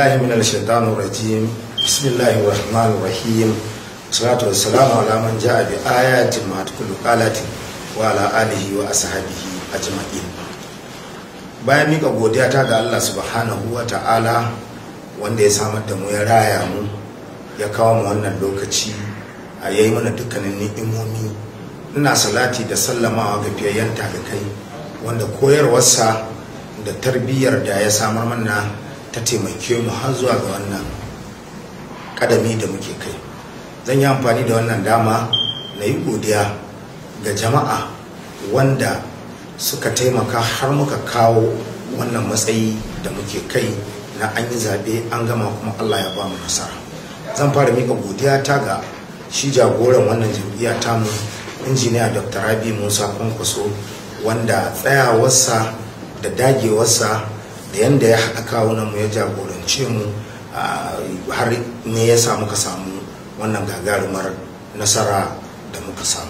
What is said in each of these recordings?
بالله من الشيطان الرجيم بسم الله الرحمن الرحيم والصلاة والسلام على من جاء بآيات ما كل قالت وعلى آله وأصحابه أجمعين bayan mika godiya ta ga Allah subhanahu wa ta'ala wanda ya samar da mu ya raya mu ya kawo mu wannan lokaci a yayi mana dukkanin ni'imomi ina salati da sallamawa ga fiyayyen ga kai wanda koyarwarsa da tarbiyyar da ya samar mana ta taimake mu har zuwa ga wannan kadami da muke kai zan yi amfani da wannan dama na yi godiya ga jama'a wanda suka taimaka har muka kawo wannan matsayi da muke kai na an yi zaɓe an gama kuma allah ya ba mu nasara zan fara mika godiya ta ga shi jagoran wannan jam'iyya tamu injiniya dr rabi musa kwankwaso wanda tsayawarsa da dagewarsa da yadda ya haɗa kawunan mu ya jagorance mu har ne ya samu ka samu wannan gagarumar nasara da muka samu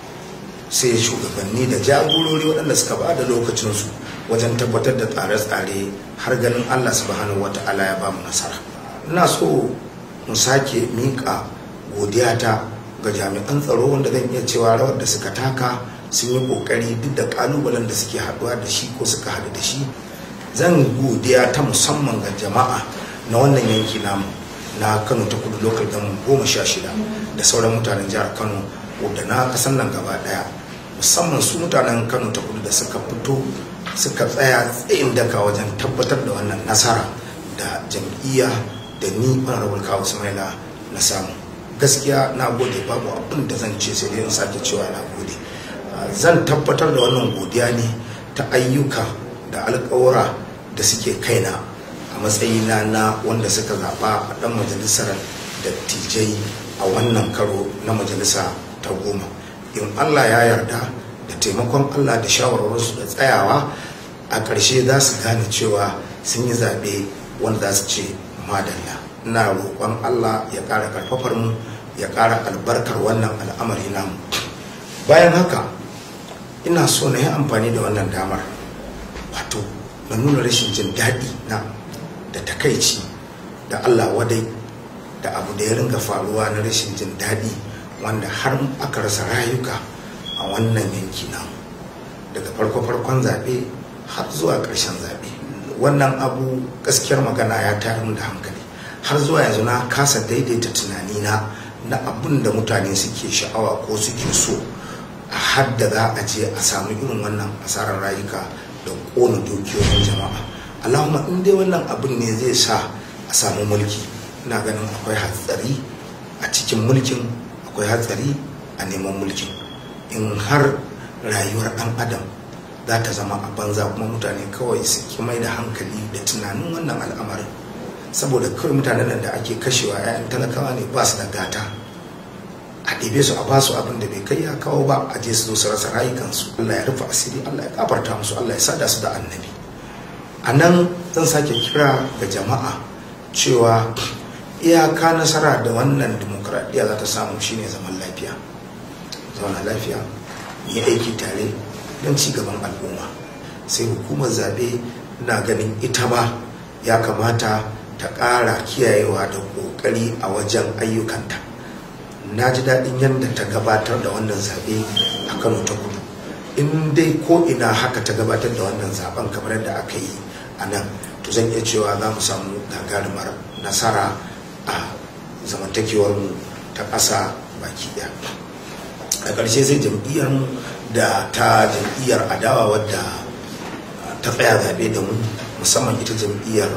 sai shugabanni da jagorori waɗanda suka ba da lokacinsu wajen tabbatar da tsare-tsare har ganin allah subhanahu wata'ala ya ba mu nasara ina so mu sake miƙa godiyata ga jami'an tsaro wanda zan iya cewa rawar da suka taka sun yi ƙoƙari duk da ƙalubalen da suke haɗuwa da shi ko suka haɗu da shi zan godiya ta musamman ga jama'a na wannan yanki namu na kano ta kudu lokal gamin goma sha shida da sauran mutanen jihar kano da na kasan nan gaba daya musamman su mutanen kano ta kudu da suka fito suka tsaya tsayin daka wajen tabbatar da wannan nasara da jam'iyya da ni honorable kawo sumaila na samu gaskiya na gode babu abin da zan ce sai dai in sake cewa na gode zan tabbatar da wannan godiya ne ta ayyuka da alkawura da suke kaina a matsayina na wanda suka zaɓa a ɗan majalisar dattijai a wannan karo na majalisa ta goma in allah ya yarda da taimakon allah da shawarwarsu da tsayawa a ƙarshe za su gane cewa sun yi zaɓe wanda za su ce madalla ina roƙon allah ya ƙara ƙarfafar mu ya ƙara albarkar wannan al'amari namu bayan haka ina so na yi amfani da wannan damar wato na nuna rashin jin daɗi na da takaici da Allah wadai da abu da ya ringa faruwa na rashin jin daɗi wanda har aka rasa rayuka a wannan yanki na daga farko-farkon zaɓe har zuwa ƙarshen zaɓe wannan abu gaskiyar magana ya tayar da hankali har zuwa yanzu na kasa daidaita tunanina na abin da mutane suke sha'awa ko suke so a hadda za a je a samu irin wannan asarar rayuka da ƙona dukiyoyin jama'a allahumma in dai wannan abin ne zai sa a samu mulki ina ganin akwai hatsari a cikin mulkin akwai hatsari a neman mulkin in har rayuwar ɗan adam za ta zama a banza kuma mutane kawai su ki mai da hankali da tunanin wannan al'amarin saboda kawai mutanen da ake kashewa 'ya'yan talakawa ne ba su da gata a ɗebe su a ba su abin da bai kai ya kawo ba a je su zo su rasa rayukansu Allah ya rufe asiri Allah ya kafarta musu Allah ya sada su da annabi a nan zan sake kira ga jama'a cewa iyaka nasara da wannan demokradiyya za ta samu shine zaman lafiya zauna lafiya yi aiki tare don ci gaban al'umma sai hukumar zaɓe na ganin ita ba ya kamata ta ƙara kiyayewa da ƙoƙari a wajen ayyukanta na ji daɗin yadda ta gabatar da wannan zaɓe a kano ta kudu in dai ko ina haka ta gabatar da wannan zaben kamar yadda aka yi a nan to zan iya cewa za mu samu gagarumar nasara a zamantakewarmu ta ƙasa baki ɗaya a ƙarshe sai jam'iyyarmu da ta jam'iyyar adawa wadda ta tsaya zaɓe da mu musamman ita jam'iyyar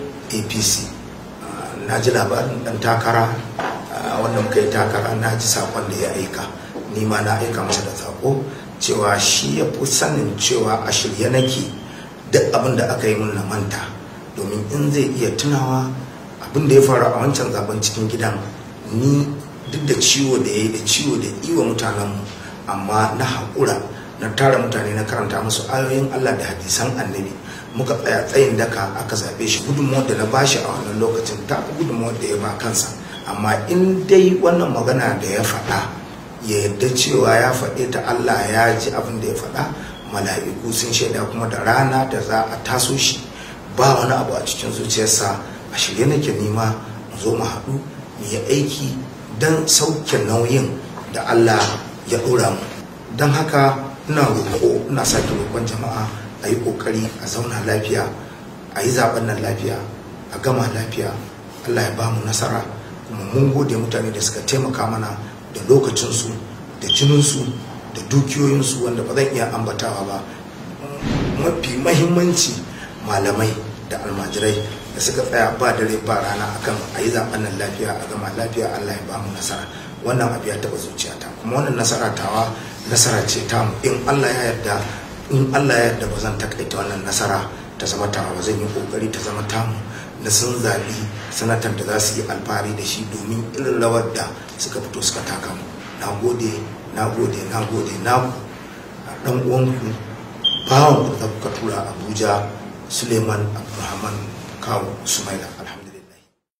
apc na ji labarin ɗan takara wanda muka yi takara na ji sakon da ya aika ni ma na aika masa da sako cewa shi ya fi sanin cewa a shirye nake duk abin da aka yi mun na manta domin in zai iya tunawa abin da ya faru a wancan zaben cikin gidan ni duk da ciwo da ya yi da ciwo da iwa mutanenmu amma na haƙura na tara mutane na karanta musu ayoyin allah da hadisan annabi muka tsaya tsayin daka aka zaɓe shi gudunmawar da na bashi a wannan lokacin ta gudunmawar da ya ba kansa amma in dai wannan magana da ya faɗa ya yarda cewa ya faɗe ta Allah ya ji abin da ya faɗa mala'iku sun shaida kuma da rana da za a taso shi ba wani abu a cikin zuciyarsa a shirye nake nima mu zo mu haɗu mu yi aiki don sauke nauyin da Allah ya ɗora mu don haka ina roƙo ina sake roƙon jama'a a yi ƙoƙari a zauna lafiya a yi zaɓen nan lafiya a gama lafiya Allah ya ba mu nasara kuma mun gode mutane da suka taimaka mana da lokacinsu da jininsu da dukiyoyinsu wanda ba zan iya ambatawa ba mafi mahimmanci malamai da almajirai da suka tsaya ba dare ba rana akan a yi zaben nan lafiya a gama lafiya Allah ya ba mu nasara wannan abu ya taba zuciyata kuma wannan nasara tawa nasara ce tamu in Allah ya yarda in Allah ya yarda ba zan takaita wannan nasara ta zama tawa ba zan yi kokari ta zama tamu na sun zaɓi sanatan da za su yi alfahari da shi domin irin rawar da suka fito suka taka mu na gode na gode na gode na ku dan uwanku bawan da kuka tura abuja suleiman abdulrahman kawo sumaila alhamdulillah